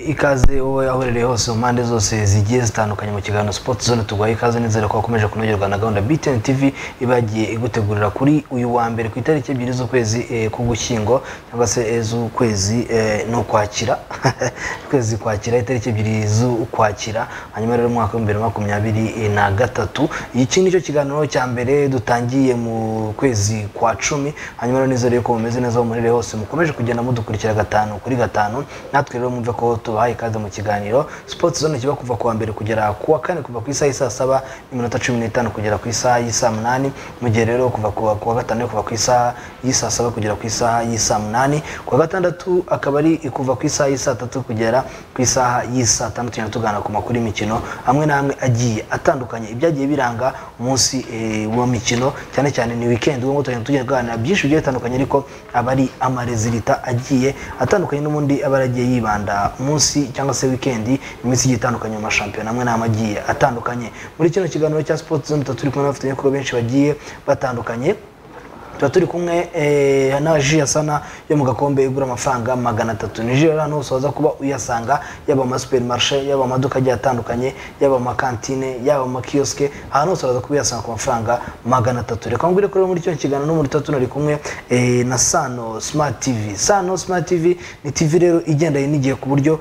ikaze wowe aherereye hose mu mpande zose zigiye zitandukanye mu kiganiro Sport Zone tuguhaye ikaze nizere ko wakomeje kunogerwa na gahunda BTN TV iba yagiye igutegurira kuri uyu wa mbere ku itariki ebyiri z'ukwezi eh, k'ugushyingo cyangwa se eh, z'ukwezi eh, n'ukwakira ukwezi kwakira itariki ebyiri z'ukwakira hanyuma rero mu mwaka w'ibihumbi bibiri na makumyabiri eh, na gatatu iki ni cyo kiganiro cya mbere dutangiye mu kwezi kwa cumi hanyuma rero nizere yuko mumeze neza aho muherereye hose mukomeje kugenda mudukurikira gatanu kuri gatanu natwe rero mwumve ko tubahaye ikaze mu kiganiro sports zone kiba kuva kuwa mbere kugera ku wa kane kuva ku isaha y'i saa saba n'iminota cumi n'itanu kugera ku isaha y'i saa munani mu gihe rero kuva ku wa ku wa gatanu kuva ku isaha y'i saa saba kugera ku isaha y'i saa munani ku wa gatandatu akaba ari kuva ku isaha y'i saa tatu kugera ku isaha y'i saa tanu tugenda tuganira ku makuru y'imikino amwe n'amwe agiye atandukanye ibyagiye biranga umunsi eh, w'imikino cyane cyane ni weekend ubwo tugenda tugenda tuganira byinshi bigiye bitandukanye ariko aba ari amarezilita agiye atandukanye n'ubundi aba yaragiye yibanda umunsi cyangwa se weekend iminsi igiye itandukanye mu mashampiyona amwe n'amwe agiye atandukanye muri kino kiganiro cya Sport Zone tuba turi kumwe n'abafatanyabikorwa benshi bagiye batandukanye tuba turi kumwe eh, na ji yasana yo mu gakombe igura amafaranga magana atatu ni ji rero ahantu hose waza kuba uyasanga yaba ama superimarishe yaba amaduka agiye atandukanye yaba amakantine yaba amakiyosike ahantu hose waza kuba uyasanga ku mafaranga magana atatu reka ngwire kuri muri kino kiganiro n'umuri tuba tunari kumwe eh, na sano smart tv sano smart tv ni tv rero igendanye n'igihe ku buryo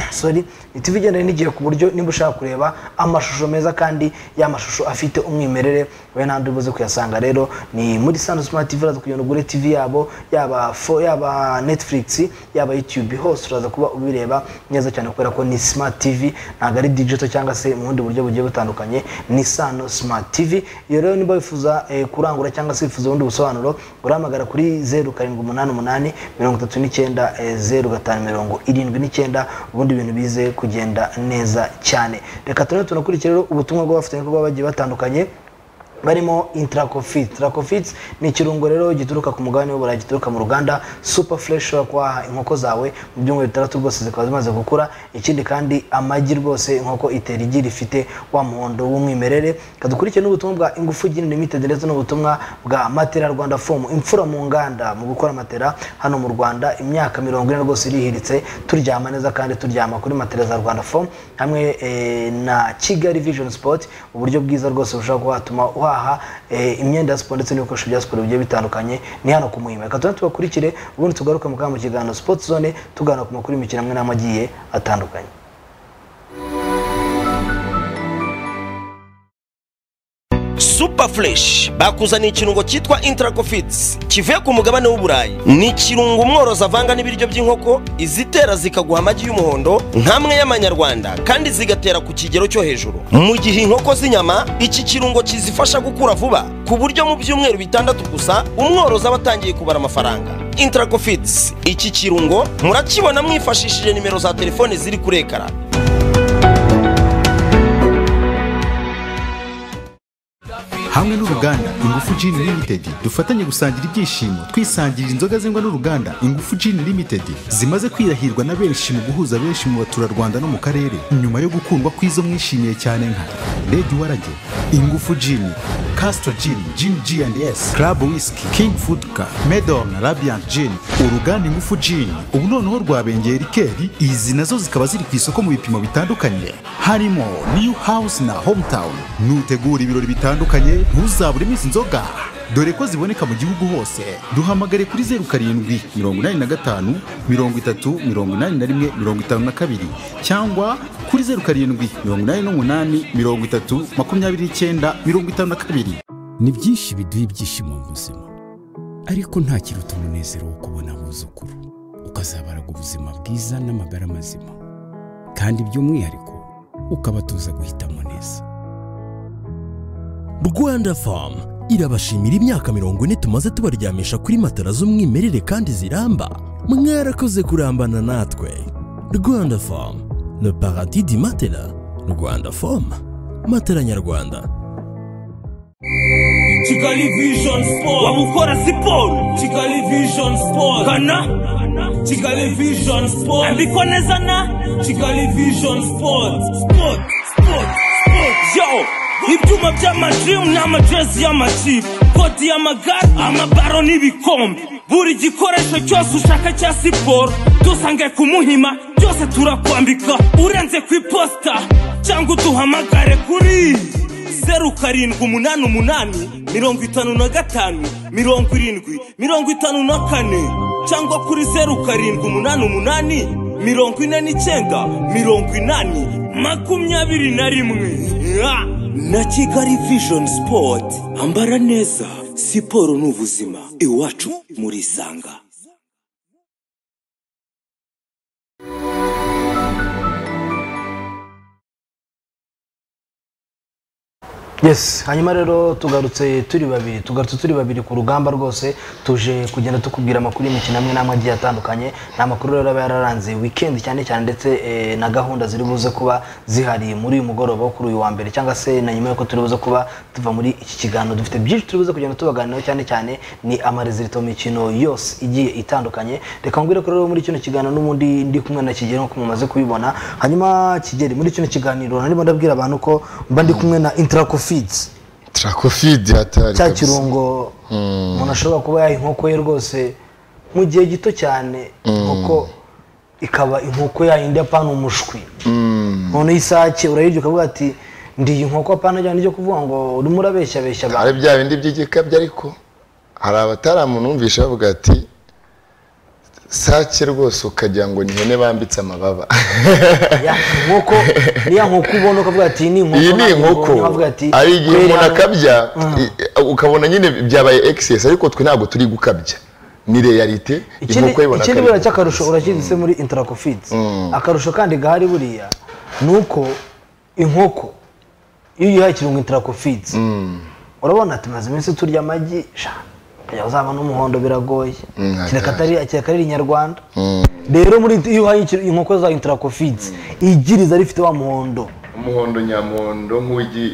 sorry ni tv igendanye n'igihe ku buryo nimba ushaka kureba amashusho meza kandi y'amashusho afite umwimerere we nta ubuze kuyasanga rero ni muri sano hano smart tv uraza kugenda ugure tv yabo yaba fo yaba netflix yaba youtube hose uraza kuba ubireba neza cyane kubera ko ni smart tv ntabwo ari digital cyangwa se mu bundi buryo bugiye butandukanye ni sano smart tv iyo rero niba wifuza eh, kurangura cyangwa se wifuza ubundi busobanuro urahamagara kuri zeru karindwi umunani umunani mirongo itatu n'icyenda eh, zeru gatanu mirongo irindwi n'icyenda ubundi ibintu bize kugenda neza cyane reka turebe tunakurikira rero ubutumwa bw'abafatanyabikorwa bagiye batandukanye barimo intracofit tracofit ni ikirungo rero gituruka ku mugabane w'uburayi gituruka mu ruganda super fresh ushobora kubaha inkoko zawe mu byumweru bitandatu rwose zikaba zimaze gukura ikindi kandi amagi rwose inkoko itera igi rifite wa muhondo w'umwimerere kadukurikire n'ubutumwa bwa ingufu gini limited ndetse n'ubutumwa bwa matera rwanda fomu imfura mu nganda mu gukora matera hano mu rwanda imyaka mirongo ine rwose irihiritse turyama neza kandi turyama kuri matera za rwanda fomu hamwe eh, na kigali vision sport uburyo bwiza rwose bushobora kuhatuma uha guhaha imyenda ya siporo ndetse n'ibikoresho bya siporo bigiye bitandukanye ni hano ku muhima reka tujye tubakurikire ubundi tugaruke mu kanya mu kiganiro sipoti zone tuganira ku makuru y'imikino amwe n'amwe agiye atandukanye super fresh bakuzaniye ikirungo cyitwa intracofits kivuye ku mugabane w'uburayi ni ikirungo umworozi avanga n'ibiryo by'inkoko izitera zikaguha amagi y'umuhondo nk'amwe y'amanyarwanda kandi zigatera ku kigero cyo hejuru mu gihe inkoko z'inyama iki kirungo kizifasha gukura vuba ku buryo mu byumweru bitandatu gusa umworozi aba atangiye kubara amafaranga intracofits iki kirungo murakibona mwifashishije nimero za telefone ziri kuri ekara hamwe n'uruganda ingufu Gin Limited dufatanye gusangira ibyishimo twisangirira inzoga zengwa n'uruganda ingufu Gin Limited zimaze kwirahirwa na benshi mu guhuza benshi mu baturarwanda no mu karere nyuma yo gukundwa kw'izo mwishimiye cyane nka Lady Warage ingufu Gin Castro Gin Gin G&S Club Whisky King Food Car Medon Radiant Gin uruganda ingufu Gin ubu noneho rwabengeye rikeri izi nazo zikaba ziri ku isoko mu bipimo bitandukanye harimo New House na Hometown nutegura ibirori bitandukanye ntuzaburemo izi nzoga dore ko ziboneka mu gihugu hose duhamagare kuri zeru karindwi mirongo inani na gatanu mirongo itatu mirongo inani na rimwe mirongo itanu na kabiri cyangwa kuri zeru karindwi mirongo inani n'umunani mirongo itatu makumyabiri n'icyenda mirongo itanu na kabiri ni byinshi biduha ibyishimo mu buzima ariko nta kiruta umunezero wo kubona abuzukuru ukazabaraga ubuzima bwiza n'amagara mazima kandi by'umwihariko ukabatuza guhitamo neza rwanda famu irabashimira imyaka mirongo ine tumaze tubaryamisha kuri matara z'umwimerere kandi ziramba mwarakoze kurambana natwe rwanda famu le paradis di matela rwanda famu matela nyarwanda kigali vision sport wamukora siporo kigali vision sport kana kigali vision sport ambikwa neza na kigali vision sport sport sport sport yo ibyuma by'amadirimu n'amajezi y'amakipe kodi y'amagare amabaro n'ibikombe buri gikoresho cyose ushaka cya siporo dusange ku muhima byose twose turakwambika urenze ku iposita cyangwa uduhamagare kuri zeru karindwi umunani umunani mirongo itanu na gatanu mirongo irindwi mirongo itanu na kane cyangwa kuri zeru karindwi umunani umunani mirongo ine n'icyenda mirongo inani makumyabiri na rimwe Ah! na kigali vision sport ambara neza siporo ni ubuzima iwacu muri isanga yes hanyuma rero tugarutse turi babiri tugarutse turi babiri ku rugamba rwose tuje kugenda tukubwira amakuru y'imikino amwe n'amwe agiye atandukanye ni amakuru rero aba yararanze weekend cyane cyane ndetse eh, na gahunda ziri buze kuba zihari muri uyu mugoroba wo kuri uyu wa mbere cyangwa se na nyuma y'uko turi buze kuba tuva muri iki kiganiro dufite byinshi turi buze kugenda tubaganiraho cyane cyane ni amarezilito mu mikino yose igiye itandukanye reka mbwire ko rero muri kino kiganiro n'ubundi ndi kumwe na kigero nk'uko mumaze kubibona hanyuma kigeri muri kino kiganiro narimo ndabwira abantu ko mba ndi kumwe na interaco feeds trakofidi hatari cya kabisa. kirungo umuntu ashobora kuba yaha inkoko ye rwose mu gihe gito cyane inkoko ikaba inkoko yayindi apana umushwi noneho isake urayirya ukavuga ati ndiye inkoko apana cyane ryo kuvuga ngo urimo urabeshyabeshya abantu hari bya bindi by'igikabyo ariko hari abataramumvisha bavuga ati sake rwose ukagira ngo ni ihene bambitse amababa Ya, inkoko niya nkoko ubona ukavuga ati iyi ni inkoko iyi ni ntabwo inkoko ubonye, ukavuga ati hari igihe kweri umuntu hano- akabya i- ukabona nyine byabaye excess ariko twe ntabwo turi gukabya ni realite ikindi inkoko ibona ikindi akabya. buriya cy'akarusho urakigise muri interakofids akarusho kandi gahari buriya ni uko inkoko iyo uyihaye ikirungo interakofids urabona tumaze iminsi turya amagi sha kujya uzabona umuhondo biragoye Mm, kereka atari kereka ari inyarwanda Mm. rero muri iyo uhaye ikir- inkoko za interakofids igiriza rifite wa muhondo umuhondo nyamuhondo nk'ugi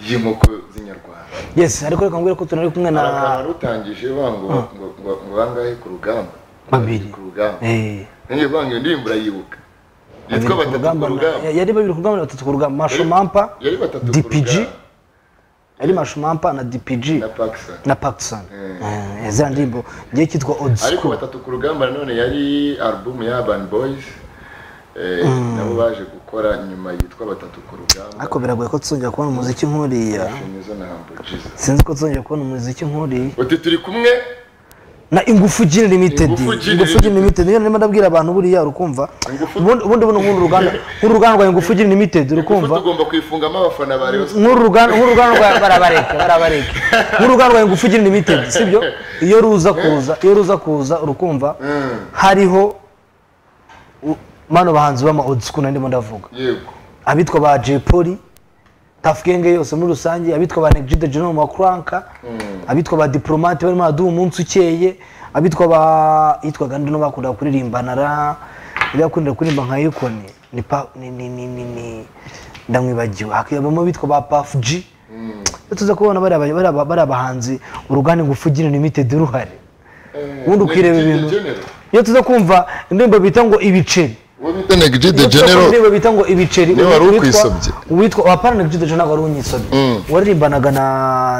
y'inkoko z'inyarwanda yes ariko reka mbwire ko tunari kumwe na hari akantu rutangije bango ngo ngo- ngo bangahe ku rugamba Babiri. ku rugamba Eh, nanjye banga iyo ndirimbo urayibuka yitwa babiri ku batatu rugamba ku na- rugamba yari babiri ku rugamba na batatu ku rugamba masho mampa yari batatu ku DPG? rugamba yari masho mampa na dpg na pakistan na pakisoni ziriya ndirimbo ngiye kitwa odi ariko sikuru batatu ku rugamba nanone yari album ya urban boys eh, nabo baje gukora nyuma yitwa batatu ku rugamba ariko biragoye ko tuzongera kubona umuziki nk'uriya nizo na hambujiza sinzi ko tuzongera kubona umuziki nk'uriya uti turi kumwe na ingufu gini limitedi Ingufu Gin ingufu gini limitedi niyo narimo ndabwira abantu buriya urukumva Ingufu- ubundi ubundi buno nk'uru ruganda nk'uru ruganda rwa ingufu gini limitedi urukumva tugomba kwifungamo abafana ba rayon nk'uru ruganda nk'uru ruganda rwa barabareke barabareke nk'uru ruganda rwa ingufu gini limitedi sibyo iyo ruza kuza iyo ruza kuza urukumva hariho u- mano bahanzi b'ama odi sikuru ndimo ndavuga yego abitwa ba Jay Polly Tuff Gang yose muri rusange abitwa ba Neg G the General wa Cranka abitwa ba Diplomate barimo baduha umunsi ukeye abitwa ba yitwaga nde no bakundaga kuririmba nara yari yakundira kuririmba nka Yukoni ni pa ni ni ni ni, ni ndamwibagiwe hakabamo abitwa ba Puff G iyo tuza kubona bariya ba- bariya ba- bariya bahanzi uruganda ingufu Gin Limited ruhari ubundi ukireba Neg G the ibintu General. iyo tuza kumva indirimbo bita ngo ibiceri uwo bita negiji de iyo tukumva genero indirimbo bita ngo ibiceri Niwe wari uwitwa- ukwisobye. uwitwa wapana na judo ntabwo wari unyisobye waririmbanaga na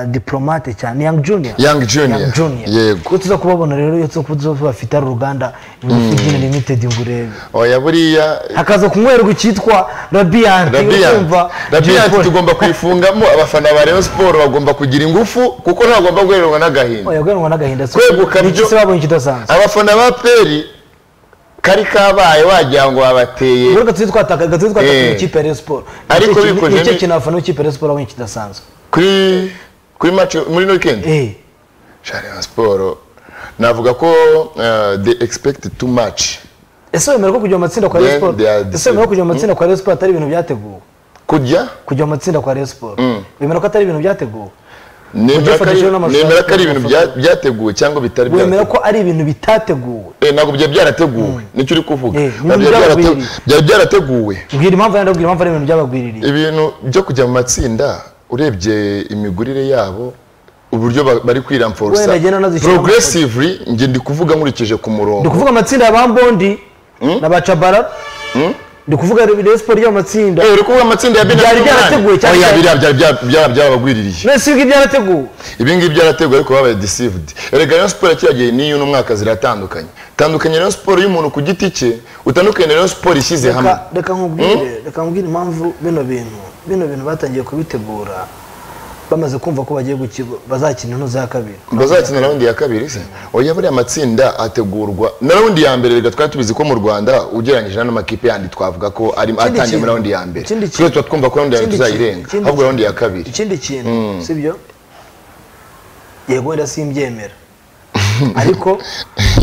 diplomate cyane young junior Young Junior. Yego. ko tuza kubabona rero iyo tuza kuba bafite ari uruganda ingufu gini limited ngo urebe oya buriya hakaza kunywerwa icyitwa radiant Radiant Radiant tugomba kwifungamo abafana ba Rayon Sport bagomba kugira ingufu kuko ntagomba guhererwa n'agahinda yagwanwa n'agahinda si- Kweguka ni iki byo- se babonye ikidasanzwe abafana ba peri kari kabaye wagira ngo babateye rero gatuje twataka gatuje twataka Eh. mu ikipe ya Rayon Sport Ariko Ni iki- ni- bikoze ni iki ni- kintu abafana b'ikipe ya Rayon Sport babonye ikidasanzwe kuri kuri match muri weekend eh sha Rayon Sport navuga ko eh, they expect too much ese wemera ko kujya mu matsinda kwa Rayon Then Sport they are ese wemera ko kujya mu matsinda kwa Rayon Sport atari ibintu byateguwe kujya kujya mu matsinda kwa Rayon Sport wemera ko atari ibintu byateguwe nemera ko ari- Udufatishije n'amashusho nemera ko ari ibintu n'amafoto. bya- byateguwe cyangwa bitari byateguwe wemera ko ari ibintu bitateguwe Eh, ntabwo byari byarateguwe nicyo uri kuvuga Eh, Ntabwo byari byarate- byaragwiriye. byari byarateguwe mbwira impamvu yandi mbwira impamvu ari ibintu byabagwiririye ibintu byo kujya mu matsinda urebye imigurire yabo uburyo ba- bari kwiramforsa Wenda agenda anazishyiramo progressively njye ndi kuvuga nkurikije ku ni murongo ukuvuga amatsinda ya bambondi na bacabarara ndi kuvuga rayon siporo ry'amatsinda uri kuvuga amatsinda ya bine Byari byarateguwe cyane oya cyane. biriya byari bya- bya- byabagwiririye none si ibyo byarateguwe ibi ngibi byarateguwe ariko babaye deceived erega rayon siporo kiriya gihe n'iyo n'umwaka ziratandukanye tandukanye rayon siporo y'umuntu ku giti cye utandukanye na rayon siporo ishyize hamwe Reka- reka nkubwire reka nkubwire impamvu bino bintu bino bintu batangiye kubitegura bamaze kumva ko bagiye gukigo bazakina intu za kabiri bazakina rawundi ya kabiri se oya buriya matsinda ategurwa na rawundi ya mbere reka twari tubizi ko mu rwanda ugereranyije n'amakipe yandi twavuga ko ari atangiye muri kintu- rawundi ya mbere ikindi kintu- twese tuba twumva ko rawundi ya mbere Ikindi kintu- tuzayirenga ikindi ahubwo rawundi ya kintu- kabiri ikindi kintu sibyo yego wenda simbyemera ariko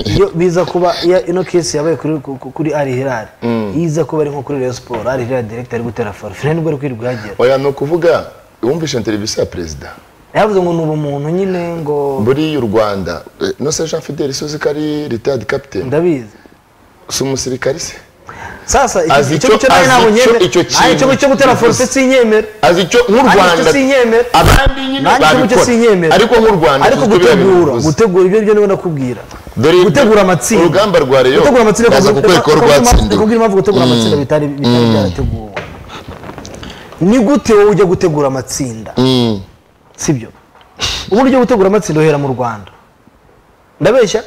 iyo biza kuba iyo ino kesi yabaye kuri ku- kuri ari hilali iyo iza kuba ari nko kuri reyo siporo ari hilali direkita ari gutera faro fina nibwo ari kwirirwa yagera oya ni ukuvuga wumvishe interevisiyo ya perezida yavuze ngo ni ubumuntu nyine ngo buriya u rwanda eh, no se jean fidel sozi ko ari retired captain ndabizi si umusirikari se sasa icyo- Azi icyo icyo- ngicyo nawe azi ntabwo icyo- nyemera icyo Ayi, kintu icyo cyo gutera bivuze. forute sinyemera azi icyo nk'u Ariko rwanda icyo sinyemera. abandi nyine nanjye icyo ngicyo sinyemera babikora ariko nk'u rwanda ariko tuzi ko biriya bintu gutegura bivuze. gutegura ibyo byo niwe nakubwira Dore ibyo- gutegura amatsinda urugamba rwa Rayon gutegura amatsinda baza reka- kukwereka ko reka- reka- rwatsindiwe. reka nkubwire impamvu gutegura amatsinda bitari bitari byarateguwe ni gute wowe ujya gutegura amatsinda Mm. sibyo uburyo bwo gutegura amatsinda uhera mu rwanda ndabeshya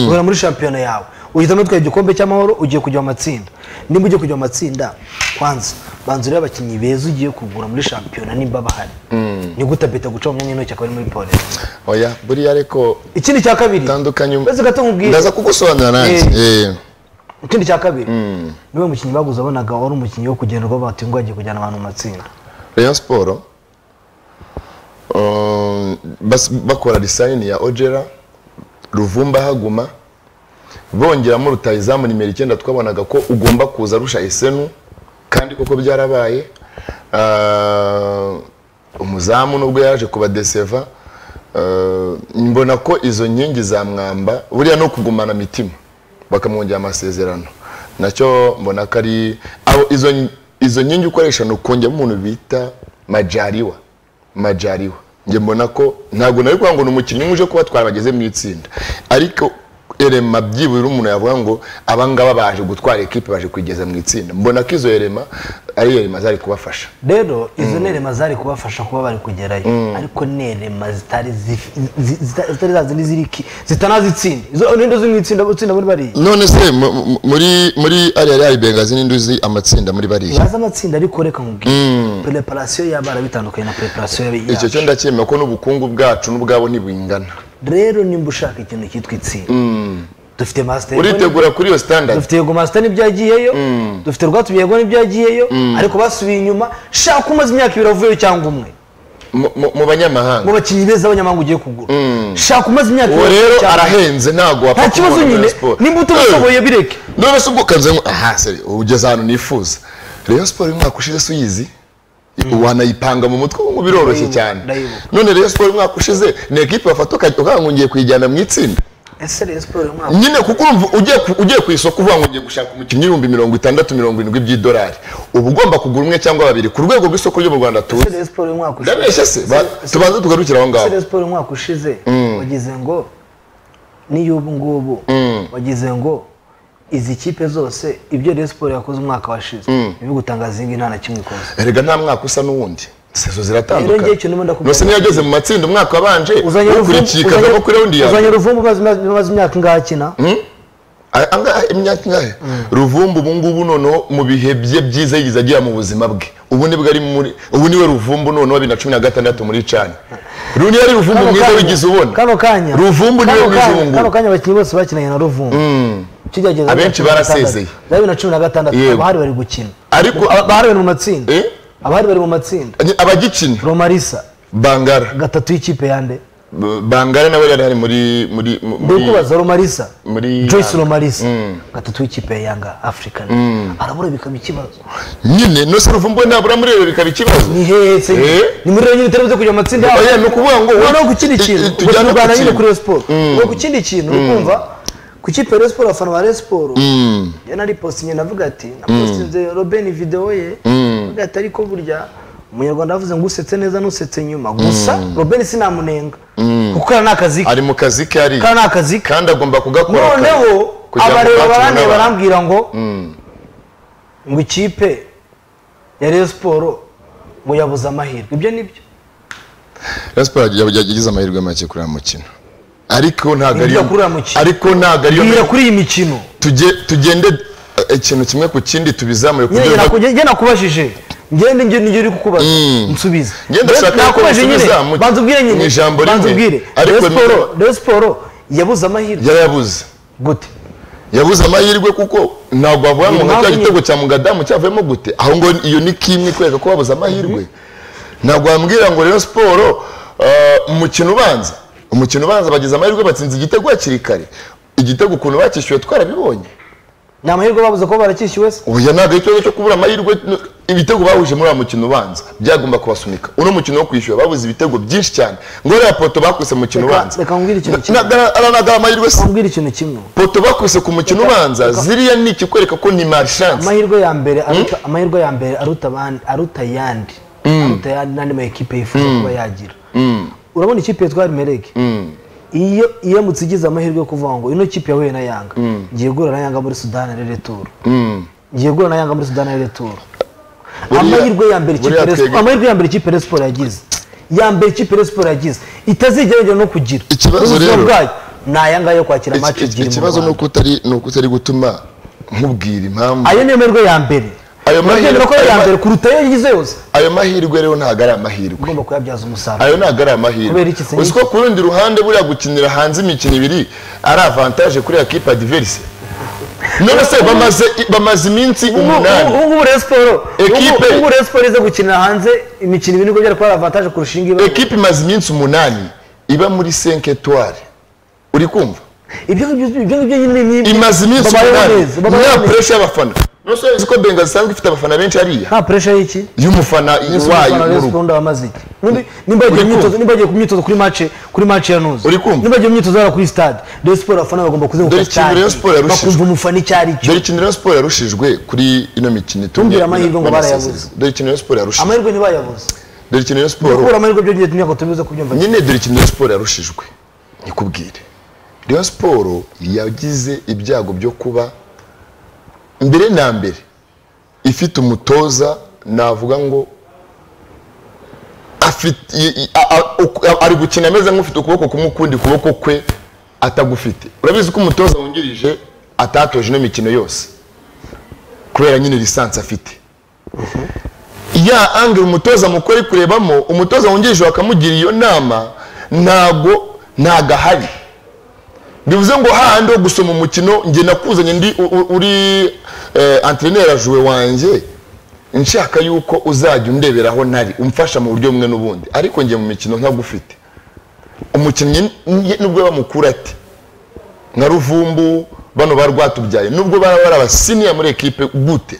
uhera muri shampiyona yawe uhitamo utwaye igikombe cy'amahoro ugiye kujya mu matsinda nimba ugiye kujya mu matsinda kwanza banza urebe abakinnyi beza ugiye kugura muri shampiyona nimba bahari ni gute apeta guca mu myanya y'intoki akaba ari muri polisi oya buriya ariko ikindi cya kabiri tandukanye Mbese gato nkubwire. ndaza kugusobanurira nanjye Eh. ikindi cya kabiri niwe mukinnyi baguze abonaga wari umukinnyi wo kugendwa bati ngo agiye kujyana abantu mu matsinda rayon siporo um, bas- bakora disayini ya ojera ruvumba haguma bongeramo rutayizamu nimero icyenda twabonaga ko ugomba kuza arusha esenu kandi koko byarabaye Ah, umuzamu nubwo yaje kubadeseva Ah, mbona ko izo nkingi za mwamba buriya no kugumana mitima bakamwongera amasezerano nacyo mbona ko ari aho izo izo nkingi ukoresha ni ukongemo umuntu bita majariwa majariwa njye mbona ko ntabwo nari kuvuga ngo ni umukinnyi umwe uje kuba twabageze mu itsinda ariko erema byibura umuntu yavuga ngo abangaba baje gutwara ekipe baje kuyigeza mu itsinda mbona ko izo erema ari erema zari kubafasha rero izo nerema zari kubafasha kuba bari kugerayo ariko nerema zitari zifi- zi- zita- zitari za zindi ziri ki- zitanazitsinda izo nindo ziri mu itsinda utsinda muri bariya none se mu- mu- muri muri ariya ariya bengazi n'induzi amatsinda muri bariya bazi amatsinda ariko reka nkubwire preparasiyo y'abana bitandukanye na preparasiyo icyo cyo y'abantu ndacyemera ko n'ubukungu bwacu n'ubwabo ntibingana rero nimba ushaka ikintu cyitwa itsinda dufite masiteri uritegura kuri iyo standard dufite yego masita nibyo yagiyeyo dufite rwatubiye yego nibyo yagiyeyo ariko basubiye inyuma shaka umaze imyaka ibiri avuyeyo cyangwa umwe mu- mu mu mu banyamahanga bakinnyi beza b'abanyamahanga ugiye kugura shaka umaze imyaka uwo ibiri rero avuyeyo cyangwa umwe. arahenze ntabwo wapfa nta kibazo kumubona muri nyine Rayon Sport. nimba utabishoboye bireke none se ubwo ukanze ngo aha seri ugeze ahantu nifuza rero siporo y'umwaka ushize se uyizi wanayipanga mu mutwe ngo biroroshye Ndayibuka, cyane ndayibuka. none rero siporo y'umwaka ushize ni ekipe bafata uka- ukavuga ngo ngiye kuyijyana mu itsinda ese rero siporo y'umwaka nyine kuko urumva ugiye ku- ugiye ku isoko uvuga ngo ugiye gushaka umukinnyi ibihumbi mirongo itandatu mirongo irindwi by'idolari uba ugomba kugura umwe cyangwa babiri ku rwego rw'isoko ryo mu rwanda ese tuzi rero siporo y'umwaka ushize ndabeshya se ba- Ese- tubanze tugarukire aho ese ngaho rero siporo y'umwaka ushize wagize ngo n'iy'ubu ngubu wagize ngo izi kipe zose ibyo rero siporo yakoze umwaka washize niyo gutangaza iyi ngiyi nta na kimwe ikoze erega nta mwaka usa n'uwundi Rero ngiye sezo icyo ziratandukanye ndimo ndakubwira. nose niyo yageze mu matsinda umwaka wabanje uzanye ukurikiye ruvumbu ikava kuri raundi ya uzanye ruvumbu umaze- umaze umaze imyaka ingahe akina Aya- angahe imyaka ingahe ruvumbu ubu ngubu noneho mu bihe bye byiza yigeze agira mu buzima bwe ubu nibwo ari muri ubu niwe ruvumbu noneho bibiri na cumi na gatandatu muri cani runi yari ruvumbu Kano mwiza kanya- wigize ubona kano kanya ruvumbu niwe kano mwiza kanya- ubu ngubu kano kanya abakinnyi bose bakinanye na ruvumbu Kigeragezo Abenshi bibiri na cumi na barasezeye. gatandatu. bya bibiri na cumi na gatandatu Yego. abahari bari gukina Ariko- Aba- abahari bari mu matsinda Eh? abahari bari mu matsinda abagikina romarisa bangara gatatu y'ikipe yande B- bangara nawe yari ari muri muri mu- muri ndikubaza romarisa muri joyce Yanga. romarisa gatatu y'ikipe ya yanga african arabura bikaba ikibazo nyine nose ruvumbu we nabura muri rero bikaba ikibazo ni hehe se Eh? ni muri rero nyine utari buze kujya mu matsinda yabo Oya, ni ukuvuga ngo we- noneho ku kindi i- i- kintu ubwo tujyane ku turwana nyine kintu. kuri Rayon siporo ubwo ku kindi kintu ukumva ku kipe ya Rayon siporo abafana ba Rayon siporo njye nari postinye navuga ati napostinze robeni videwo ye navuga ati ariko burya umunyarwanda yavuze ngo usetse neza n'usetse nyuma gusa robeni sinamunenga kuko kariya ni akazi ke ari mu kazi ke ari kariya ni akazi ke kandi agomba kugakora noneho kugira ngo abareba natwe barane n'abandi. barambwira ngo ngo ikipe ya Rayon siporo ngo yabuze amahirwe ibyo ni byo Rayon Sports yagize amahirwe make kuri uyu mukino ariko ntabwo Ntibyo ariyo kuri uyu mukino. ariko ntabwo ariyo bwira kuri iyi mikino Tuge- tugende eh, ikintu kimwe ku kindi tubizamure Nyine kugira ngo naku- njye nakubajije ngende njye nibyo uri kukubaza nsubiza Njye ndashaka ko nakubajije nyine unsubiza mu- banza ubwire nyine mu ijambo rimwe. banza ubwire Ariko Rayon siporo nibyo- Rayon siporo yabuze amahirwe yarayabuze gute yabuze amahirwe kuko ntabwo wavuga Ni ngo nka cya impamvu gitego cya mugadamu cyavuyemo gute aho ngo iyo ni kimwe kwereka ko babuze amahirwe ntabwo wambwira ngo rero siporo eh, umukino ubanza umukino ubanza bagize amahirwe batsinze igitego hakiri kare igitego ukuntu bakishyuye twarabibonye ni amahirwe babuze kuba baracyishyuwe se oya ntabwo ari ikibazo cyo kubura amahirwe n- ibitego bahuje muri uwo mukino ubanza byagomba kubasunika uno mukino wo kwishyura babuze ibitego byinshi cyane ngo uriya poto bakuse mu mukino Reka- ubanza reka nkubwire ikintu kimwe. aranagaba amahirwe se nkubwire ikintu kimwe poto bakuse ku mukino ubanza ziriya ni ikikwereka ko ni marishanse amahirwe ya mbere aruta amahirwe ya mbere aruta abandi aruta ayandi aruta ayandi n'andi ma ekipe yifuza kuba yagira urabona ikipe yitwa mereke iyo iramutse igize amahirwe yo kuvuga ngo ino kipe yahuye na yanga ngiye guhura na yanga muri sudani rere turu ngiye guhura na yanga muri sudani rere turu Buriya- amahirwe ya mbere ikipe buriya Rayon Sports- twebwe- amahirwe ya mbere ikipe Rayon Sports yagize ya mbere ikipe Rayon Sports yagize itazigera yongera no kugira Ikibazo Ubuzima rero- bwayo ni aya ngaya yo kwakira Iki- amacu iki- ebyiri mu ikibazo ni Rwanda. uko utari ni uko utari gutuma nkubwira impamvu ayo niyo merwe ya mbere Ayo urabyemera mahirwe- ko ari iya ayo ma- mbere kuruta iyo yagize yose ayo mahirwe rero ntabwo ari amahirwe ugomba kuyabyaza umusaruro ayo ntabwo ari Kubera amahirwe iki se? uzi ko ku rundi ruhande buriya gukinira hanze imikino ibiri ari avantaje kuri ya kipe adiverise none se bamaze bamaze iminsi Ubu- ubu umunani ubu ngubu Rayon Sports- Ekipe- ubu- ubu Rayon Sports iza gukinira hanze imikino ibiri niko byari kuba ari avantage kurusha iyi ngiyi ekipe imaze iminsi umunani iba muri senke etuwari uri kumva ibyo ngibyo ibyo ngibyo nyine ni ni- imaze iminsi babayeho umunani neza, babayeho nta neza. puresha y'abafana nose uzi ko benga zisanzwe ifite abafana benshi hariya nta pressure y'iki y'umufana Yesu wayo Umufana Rayon w'urugo Sports wamaze iki Nimba- nimba yagiye Uri mu myitozo- kumva? nimba yagiye ku myitozo kuri match kuri match ya nuzi Uri kumva? nimba yagiye mu myitozo hano kuri stade Rayon Sports abafana bagomba kuzenguruka Dore ikintu Rayon Sports yarushije. bakumva umufana icyo ari cyo dore ikintu rero siporo yarushijwe kuri ino mikino itumye Ntumbwire amahirwe ngo barayabuze. bamasezereza. dore ikintu rero siporo yarushijwe amahirwe ntibayabuze dore ikintu rero siporo kubura amahirwe byo ngiye tunyako tubize kubyumva nyine dore ikintu rero siporo yarushijwe nikubwire rero siporo yagize ibyago byo kuba mbere na mbere ifite umutoza navuga ngo afite- i- i- a- a- uku- ari gukina ameze nk'ufite ukuboko kumwe ukundi kuboko kwe atagufite urabizi ko umutoza wungirije atatoje ino mikino yose kubera nyine lisansi afite ya angere umutoza mukuru ari kurebamo umutoza wungirije bakamugira iyo nama ntago ntago ahari bivuze ngo hahandi wo gusoma umukino njye nakuzanye ndi u- u- uri anterinera juwe wanjye nshaka yuko uzajya undebera aho ntari umfasha mu buryo bumwe n'ubundi ariko njye mu mikino ntagufite umukinnyi n- nubwo bamukura ati nka ruvumbu bano ba rwatubyaye nubwo baba bari abasiniya muri ekipe gute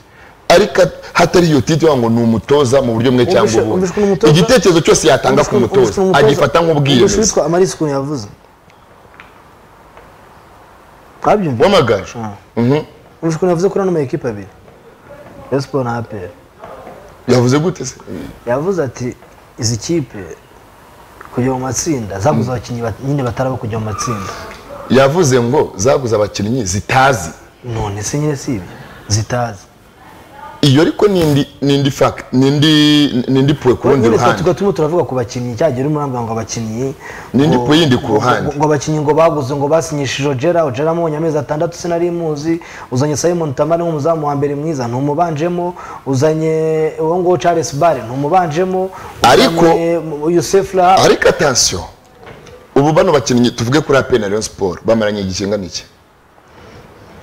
ariko at- hatari iyo titi wagira ngo ni umutoza mu buryo bumwe cyangwa Umvise- ubundi umvise ukuntu umutoza- igitekerezo cyose yatanga ku mutoza agifata ubwishingizi nk'ubwiyemezo witwa amarisi ukuntu yavuze twabyumviye wamagaje umvise ukuntu yavuze kuri ano makipe abiri Rayon Sports na APR yavuze gute se yavuze ati izi kipe kujya mu matsinda zaguze abakinnyi bat- nyine bataraba kujya mu matsinda yavuze ngo zaguze abakinnyi zitazi none se nyine si ibyo zitazi iyo ariko ni indi ni indi fact ni indi ni indi puwe ku rundi Nyine twa- ruhande tugatuma turavuga ku bakinnyi cyagiye urimo urambwira ngo abakinnyi N'indi ngo- po yindi ku ngo- ruhande. ngo- ngo abakinnyi ngo baguze ngo basinyishije Ojera Ojera amubonye amezi atandatu sinari muzi uzanye Simon Tamari nk'umuzamu wa mbere mwiza ntumubanjemo uzanye uwo nguwo Charles Bare ntumubanjemo Ariko- uzanye Youssef Laha ariko atansiyo ubu bano bakinnyi tuvuge kuri APR na Rayon Sport bamaranye igikingana iki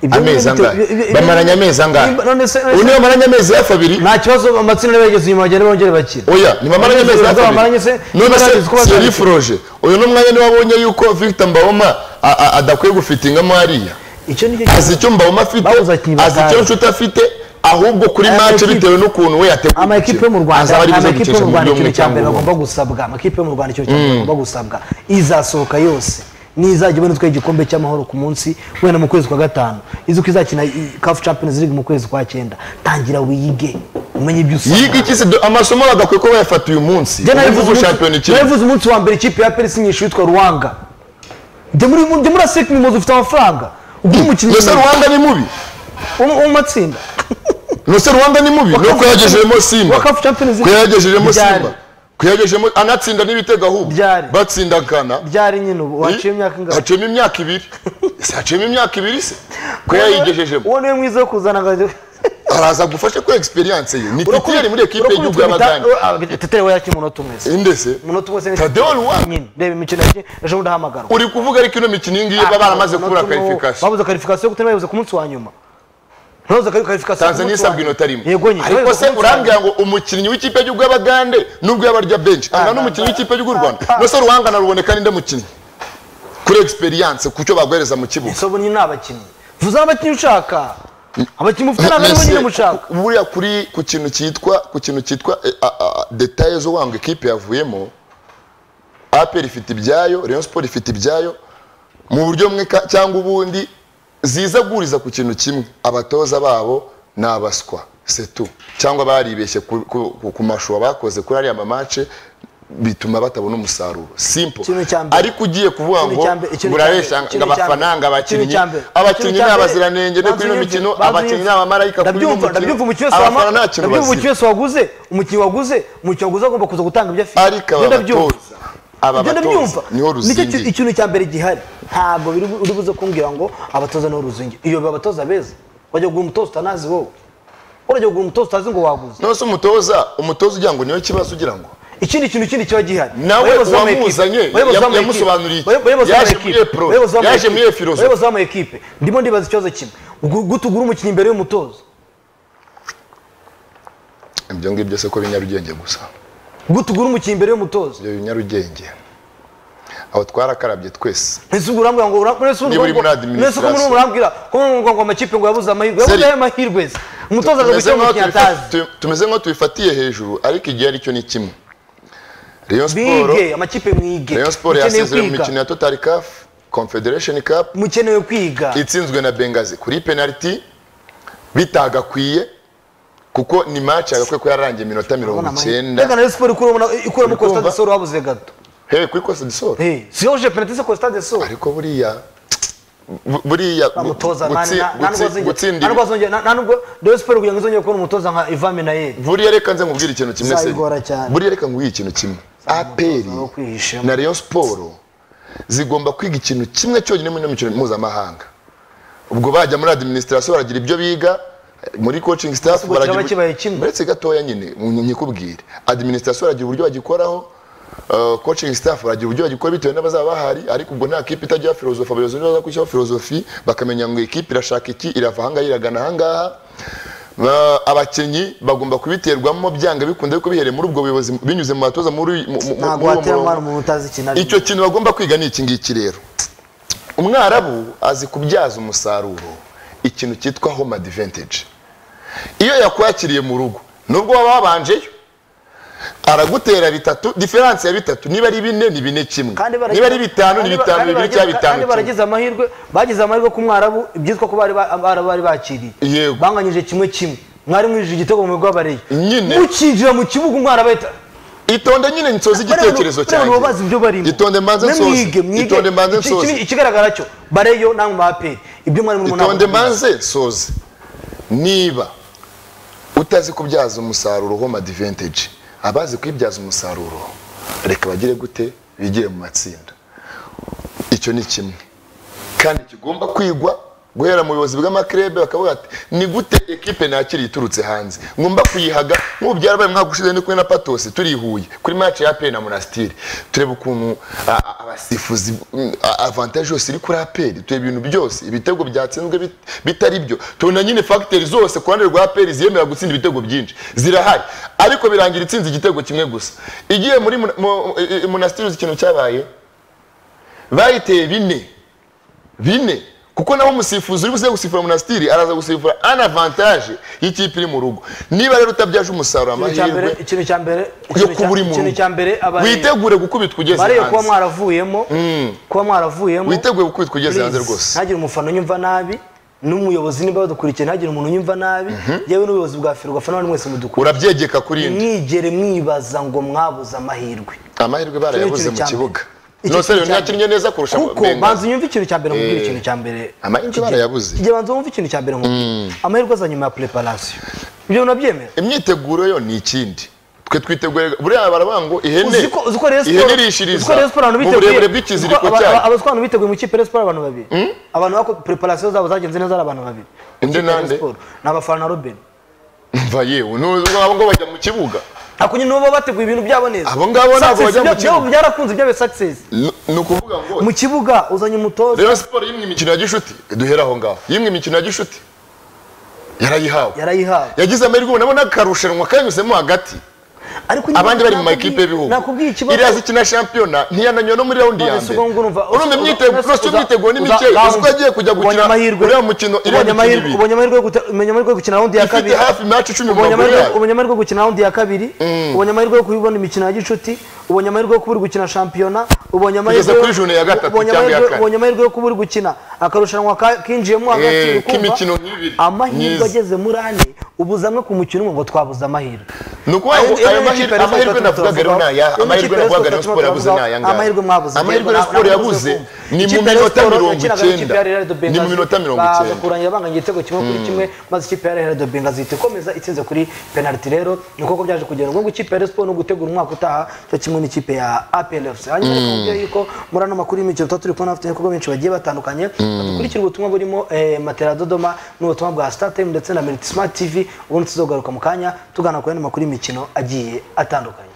Ibyo ni amezi bite- angahe ibyo- ibyo- bamaranye amezi angahe Niba- none se none ubu se- niba bamaranye amezi hafi abiri nta kibazo amatsinda bageze inyuma bagenda bongere bakina oya ntibamaranye amezi hafi Bamaranye se- abiri none bamaranye kuba se bazakina. seri foroje uyu ni umwanya niba abonye yuko Victor Mbawoma a- a- adakwiye gufitingamo hariya icyo nicyo azi icyo mbawuma afite Babuze abakinnyi azi icyo batazi. nshuti afite ahubwo kuri Aya mace makipe- bitewe n'ukuntu we yateguye amakipe yo mu rwanda azaba ari buze amakipe yo gukesha mu mu rwanda ikintu buryo bumwe cya mbere cyangwa ubundi bagomba gusabwa amakipe yo mu rwanda ikintu cya mbere bagomba gusabwa izasohoka yose nizajya ibona itwaye igikombe cy'amahoro ku munsi wenda mu kwezi kwa gatanu izi uko izakina i- CAF Champions League mu kwezi kwa cyenda tangira wiyige umenye ibyo usabwa yiga iki se do- amasomo bagakwiye ko bayafata uyu munsi Njye nabivuze ubu umunsi- shampiyona ikiri nabivuze umunsi wa mbere ikipe ya perisi nyinshi yitwa ruwanga njye muri njye muri aseke mimozi ufite amafaranga ubwo umukinnyi mbese rwanda ni mubi wo mu matsinda nose rwanda ni mubi ni uko yagejejemo simba Wakafu Champions League. ko yagejejemo Byari. simba ko yagejejemo anatsinda n'ibitego ahubwo Byari. batsinda gana byari nyine ubu waciye imyaka ingana haciyemo imyaka ibiri ese haciyemo imyaka ibiri se ko yayigejejemo uwo niwe mwiza wo kuzana agahigo araza agufashe ko egisperiyanse ye ni titiyeri muri ekipe y'igihugu y'abaganga teterewe yakira umunota umwe se inde se umunota umwe se ni- Tadeo Luwa. nyine reba imikino yake ejo bundi ahamagarwa uri kuvuga ariko ino mikino iyi ngiyi baba baramaze kubura karifikasiyo babuze karifikasiyo kuko bayibuze ku munsi wa nyuma ntubuze karifikasiyo tanzania isabwa inota rimwe yego nyine ariko se urambwira ngo umukinnyi w'ikipe y'igihugu y'abagande nubwo yaba arya benshi angana n'umukinnyi w'ikipe y'igihugu y'u rwanda mbese ruhangana ruboneka ninde mukinnyi kuri egisperiyanse ku cyo baguhereza mu kibuga sobo nyine ni abakinnyi vuza abakinnyi ushaka abakinnyi mufite ntabwo aribo Mbese nyine mushaka buriya kuri ku kintu cyitwa ku kintu cyitwa eh, a- a- detaye zo wanga ikipe yavuyemo aperi ifite ibyayo rayon sport ifite ibyayo mu buryo bumwe ka- cyangwa ubundi ziza guriza ku kintu kimwe abatoza babo ni abaswa setu cyangwa baribeshye ku, ku, ku, ku mashuwa bakoze kuri ariya mamace bituma batabona umusaruro simple Ikintu cya mbere. ariko ugiye kuvuga Ikintu ngo cya mbere, ikintu cya urabeshya mbere, ngo ikintu cya abafana ngo mbere, abakinnyi ikintu cya mbere, abakinnyi ikintu ni cya mbere, abaziranenge no kuri ino bazi mikino ibyo, bazi abakinnyi ni ibyo. abamarayika kuri ino Ndabyumva, mikino ndabyumva umukinnyi wese abafana wama- nta kintu ndabyumva umukinnyi bazi wese waguze umukinnyi waguze umukinnyi waguze agomba kuza gutanga ibyo afite ariko Ibyo aba ndabyumva. batoza aba ibyo batoza ndabyumva niho nicyo ki- ruzingiye ikintu cya mbere gihari ntabwo biri bu- uri buze kumbwira ngo abatoza niho ruzingi iyo biba abatoza beza wajya kugura umutoza utanazi wowe urajya kugura umutoza utazi ngo waguze none se umutoza umutoza ugira ngo niwe kibazo ugira ngo ikindi kintu ikindi kiba gihari nawe Abayobozi b'ama-ekipe, uwamuzanye, abayobozi yam- b'ama-ekipe, yamusobanuriye iki? abayobozi Yaje b'ama-ekipe, muri Epro, abayobozi b'ama-ekipe, yaje muri Efirozo. abayobozi b'ama-ekipe ndimo ndibaza ikibazo kimwe Ugu- gute ugura umukinnyi imbere y'umutoza ibyo ngibyo se ko binyarugenge gusa gute ugura umukinnyi imbere y'umutoza ibyo binyarugenge aho twarakarabye twese ese ubwo urambwira ngo urambwira ese Niba uri muri urambwira ese ko muri administration. murambwira ko muri ngo ngo amakipe ngo yabuze amahirwe yabuze Seri. ayo mahirwe se umutoza aza Tumeze gushyira nk'aho umukinnyi tubifati- atazi tu- tumeze nk'aho tubifatiye hejuru ariko igihe aricyo ni kimwe rayon siporo bige amakipe mwige rayon siporo mukeneye yasezerewe mu kwiga mikino ya totari kafu confederation cup mukenewe kwiga itsinzwe na bengazi kuri penaliti bitagakwiye kuko ni match yagakwiye ko yararangiye iminota Urabona mirongo amahirwe. reka na icyenda Rayon siporo ikuramo ikuramo Urikumva? kositade soro wabuze gato hehe kuri kosa disoro Eh, si yoje penaliti se kositade soro ariko buriya bu- buriya gu- umutoza gutsi- gutsi- gutsinda ibi- ntanubwo Rayon siporo kugira ngo izongere kubona umutoza nka Ivan Minayeri buriya reka nze nkubwire ikintu kimwe se Bizayigora cyane. buriya reka nkubwire ikintu kimwe aperi umutoza wo kwihishamo. na rayon siporo zigomba kwiga ikintu kimwe cyonyine mu ino mikino mpuzamahanga ubwo bajya muri administration baragira ibyo biga muri coaching staff Gusa kiba kibaye kimwe. uretse gatoya nyine nk- nkikubwire administration baragira uburyo bagikoraho uh, coaching staff baragira uburyo bagikora bitewe n'abazaba bahari ariko ubwo nta kipe itagira filozofi abayobozi nibo baza gushyiraho filozofi bakamenya ngo iyi kipe irashaka iki irava ahangaha iragana ahangaha Ba- abakinnyi bagomba kubiterwamo byanga bikunda ariko bihereye muri ubwo buyobozi binyuze mu batoza muri mu- mu- ntabwo muri uwo watera umwana murongo umuntu utazi ikintu arimo. icyo kintu bagomba kwiga ni iki ngiki rero umwarabu azi kubyaza umusaruro ikintu cyitwa home advantage iyo yakwakiriye mu rugo nubwo waba wabanjeyo aragutera bitatu diferanse ya bitatu niba ari bine ni bine kimwe kandi baragize- niba ari bitanu ni kandi- bitanu kandi bibiri baragize- cyangwa bitanu kandi kimwe baragize amahirwe bagize amahirwe ku mwarabu ibyitwa ko bari ba- Abarabu bari bakiriye Yego. banganyije kimwe kimwe mwari mwinjije igitego mu bigo bareye Nyine. mukinjira mu kibuga umwarabu ahita itonde nyine nsoze igitekerezo Bariya cyanjye baba bazi ibyo barimo itonde mbanze Mwe nsoze mwige mwige itonde mbanze Iki- nsoze iki- ikigaragara cyo bareyo namwe ba aperi ibyo mwari muri itonde maze soze niba utazi kubyaza umusaruro home advantage abazi kwibyaza umusaruro reka bagire gute bigire mu matsinda icyo ni kimwe kandi kigomba kwigwa guhera mu buyobozi bw'amakirebe bakavuga ati ni gute ekipe nakiri iturutse hanze ngomba kuyihaga nk'ubu byarabaye umwaka ushize ndi kumwe na patosi turi i huye kuri match ya aperi na monasitiri tureba ukuntu a- a- abasifuzi mm, a- avantage yose iri kuri aperi tureba ibintu byose ibitego byatsinzwe bit- bitari byo tubona nyine fagiteri zose ku ruhande rwa aperi ziyemera gutsinda ibitego byinshi zirahari ariko birangira itsinze igitego kimwe gusa igiye muri Mona- mo- i- i- monasitiri uzi ikintu cyabaye bayiteye bine bine kuko naho umusifuzi uri buze gusifura monasitiri araza gusifura an avantage y'ikipe iri mu rugo niba rero utabyaje umusaruro ikintu cya mbere amahirwe ikintu cya mbere ikintu yo cya- kuba uri mu ikintu rugo cya mbere abare- witegure gukubitwa ugeze bareyo kuba hanze mwaravuyemo kuba mwaravuyemo witegure gukubitwa ugeze hanze Please, rwose ntagire umufana unyumva nabi n'umuyobozi niba badukurikiye ntagire umuntu unyumva nabi yewe n'ubuyobozi bwa feri ugafana n'abandi mwese mudukurikiye urabyegeka kuri indi mwigere mwibaza ngo mwabuze amahirwe amahirwe barayabuze mu kibuga Icyo nose kintu rero cya ntiyakinnye neza kurusha kuko Wenger. banza unyumve ikintu cya mbere nkubwire Eh, ikintu cya mbere amahirwe Kijya- barayabuze. kijya banza wumve ikintu cya mbere nkubwire amahirwe aza nyuma ya preparation ibyo unabyemera imyiteguro yo ni ikindi twe twitegure buriya barabanga ngo ihene uzi ko uzi ko Rayon ihene Sport- uzi ko irishiriza Rayon Sport abantu mu biteguye- burebure uzi ko bw'ikiziriko aba- cyayo aba- abaswa abantu biteguye mu ikipe Rayon Sport abantu babiri abantu bako preparation zabo zagenze neza ari abantu babiri Inde Ikipe ya Rayon nande? Sport. ni abafana na Robin mva yewe n'uzi ngo abo ngo bajya mu kibuga ako nyine baba bateguye ibintu byabo neza Abo ngabo ntabwo Success, bajya mu ibyo- ibyo kibuga. byarakunze ibyabaye success Ni- ni ukuvuga ngo mu kibuga uzanye umutoza Rayon Sport yimwe imikino ya gishuti duhera aho ngaho yimwe imikino ya gishuti yarayihawe yarayihawe yagize amahirwe ubona n'akarushanwa kanyuzemo hagati ariko nyine abandi bari mu nakubwiye- makipe y'ibihugu nakubwiye ikibazo iriya zikina shampiyona ntiyananywe no muri raundi ya None se mbere ubwo ngubu urumva- urumva uza- imyiteguro uza- uretse uza- imyiteguro ni uza- mike uzi ko uza- agiye kujya ubonye gukina amahirwe. uriya mukino iriya Ubonye mikino amahirwe- ibiri ubonye amahirwe yo guta- ubonye amahirwe yo gukina raundi ya kabiri ifite hafi match icumi mu ubonye maguru amahirwe yayo ubonye amahirwe yo gukina raundi ya kabiri ubonye amahirwe yo kubibona imikino ya gicuti ubonye amahirwe yo kuba uri gukina shampiyona ubonye amahirwe kuri june ya gatatu ubonye cyangwa iya amahirwe- kane. ubonye amahirwe yo kuba uri gukina akarushanwa ka- kinjiyemo hagati Eh, uri kumva. k'imikino nk'ibiri. amahirwe Myiza. ageze muri ane ubuze amwe ku mukino umwe ngo twabuze amahirwe ni ukuvuga ngo Ayo- ayo ayo mahirwe makipe amahirwe Rayon Sport navugaga rero ni aya turavuga. amahirwe Ayo makipe navugaga Rayon Rayon Sport Sport yabuze ni turavuga. aya ngaya Amahirwe mwabuze. amahirwe Ntabwo Rayon Sport nabuze yabuze kumva. ni mu Ikipe ya Rayon minota Sport mirongo yakinaga n'ikipe icyenda ya Real de ni mu Benghazi. minota mirongo Baza icyenda kurangira banganya igitego kimwe kuri kimwe maze ikipe ya Real de Benghazi ihita ikomeza itsinze kuri penalty rero ni koko byaje kugenda ngo ikipe ya Rayon Sport no gutegura umwaka utaha cyo kimwe n'ikipe ya APR FC hanyuma reka mubyeyi yuko muri ano makuru y'imikino tuba turi kubona bafite ibikorwa benshi bagiye batandukanye dukurikire ubutumwa burimo eh, Matera Dodoma n'ubutumwa bwa Star Time ndetse na Merit Smart TV ubundi tuzogaruka mu kanya tugana ku yandi makuru y'imikino agiye atandukanye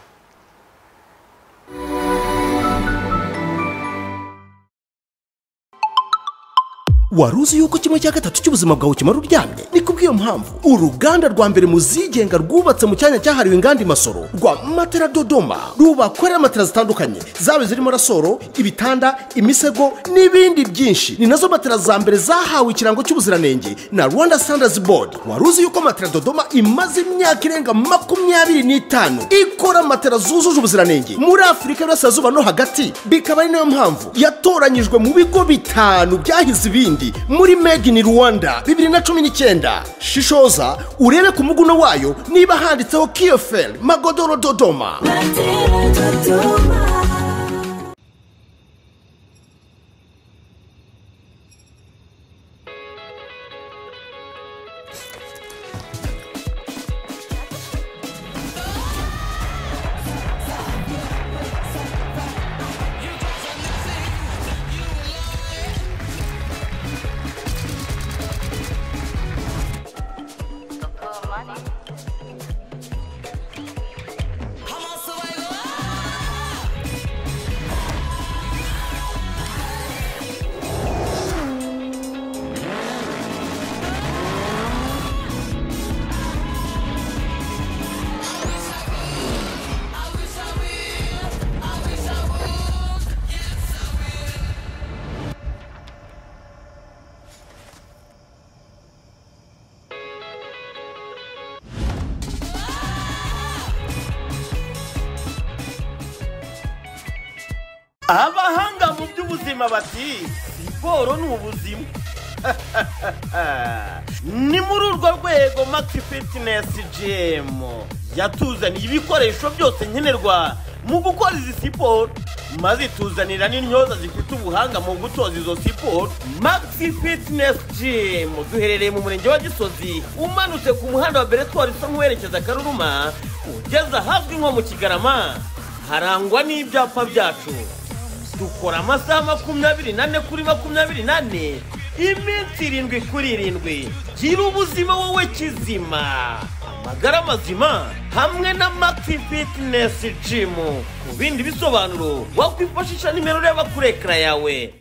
wari uzi yuko kimwe cya gatatu cy'ubuzima bwawe kimara uryamye ni kubw'iyo mpamvu uruganda rwa mbere mu zigenga rwubatse mu cyanya cyahariwe inganda imasoro rwa matera dodoma rubakorera matera zitandukanye zaba zirimo rasoro ibitanda imisego n'ibindi byinshi ni nazo matera za mbere zahawe ikirango cy'ubuziranenge na rwanda standards board wari uzi yuko matera dodoma imaze imyaka irenga makumyabiri n'itanu ikora matera zujuje ubuziranenge muri afurika y'uburasirazuba no hagati bikaba ari nayo mpamvu yatoranyijwe mu bigo bitanu byahize ibindi muri made in rwanda bibiri na cumi n'icyenda shishoza urebe ku muguno wayo niba handitseho kiyoferi magodoro dodoma abahanga mu by'ubuzima bati siporo ni ubuzima ni muri urwo rwego maxi fitness gm yatuzaniye ibikoresho byose nkenerwa mu gukora izi siporo maze ituzanira n'intyoza zifite ubuhanga mu gutoza izo siporo maxi fitness gm duherereye mu murenge wa gisozi umanutse ku muhanda wa beretwari usa nk'uwerekeza karuruma ugeze ahazwi nko mu kigarama harangwa n'ibyapa byacu dukora amasaha makumyabiri nane kuri makumyabiri nane iminsi irindwi kuri irindwi gira ubuzima wowe kizima amagara mazima hamwe na maxi fitinesi jimu ku bindi bisobanuro wakwifashisha nimero ureba kuri ekara yawe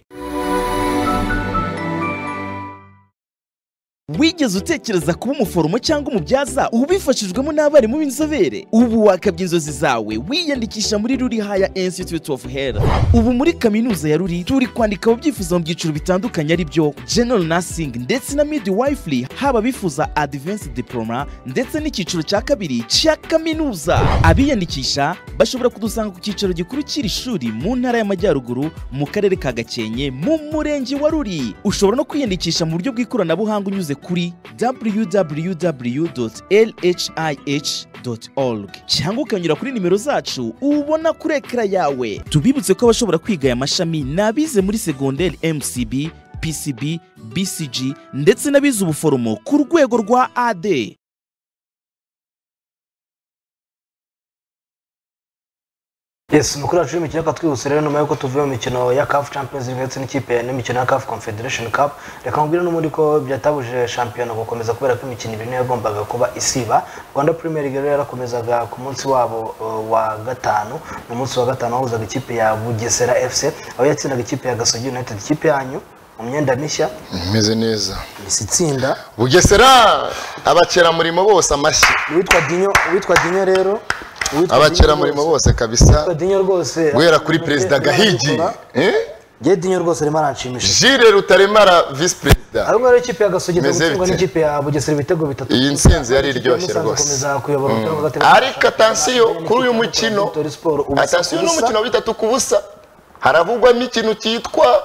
wigeze utekereza kuba umuforomo cyangwa umubyaza ubifashijwemo n'abarimu b'inzobere ubu wakabya inzozi zawe wiyandikisha muri ruri haya institute of health ubu muri kaminuza ya ruri turi kwandika ababyifuza mu byiciro bitandukanye ari byo general nursing ndetse na midwifery haba abifuza advanced diploma ndetse n'icyiciro cya kabiri cya kaminuza abiyandikisha bashobora kudusanga ku cyicaro gikuru cy'iri shuri mu ntara y'amajyaruguru mu karere ka gakenke mu murenge wa ruri ushobora no kwiyandikisha mu buryo bw'ikoranabuhanga unyuze kuri www.lhih.org cyangwa ukanyura kuri nimero zacu ubona kuri ekara yawe tubibutse ko abashobora kwiga aya mashami ni abize muri segonderi mcb pcb bcg ndetse n'abize ubuforomo ku rwego rwa ad yes umukuru wacu w'imikino akatwibutsa rero nyuma y'uko tuvuye mu mikino ya CAF Champions League ndetse n'ikipe n'imikino ya CAF Confederation Cup reka nkubwire n'ubundi ko byatabuje shampiyona gukomeza kubera ko imikino ibiri niyo yagombaga kuba isiba Rwanda Premier League rero yarakomezaga ku munsi wabo uh, wa gatanu ni umunsi wa gatanu wahuzaga ikipe ya Bugesera FC aho yatsindaga ikipe ya Gasogi United ikipe yanyu mu myenda mishya imeze neza isi itsinda bugesera abakeramurimo bose amashyi uwitwa Dinyo uwitwa Dinyo rero uwitwa abakeramurimo Dinyo bose kabisa Uwitwa Dinyo rwose guhera kuri perezida Gahigi eh? Jye Dinyo rwose arimo aranshimisha Jules Rutaremara visi perezida ahubwo rero ikipe ya Gasogi Meze gutsindwa bite? n'ikipe ya Bugesera ibitego bitatu Iyi ntsinzi yari Ikipe iryoshye Musanze rwose. ikomeza kuyobora umupira wa gatatu. ariko atansiyo kuri uyu mukino Vitória Sport, ubusa atansiyo ni ku busa. umukino wa bitatu ku busa haravugwamo ikintu cyitwa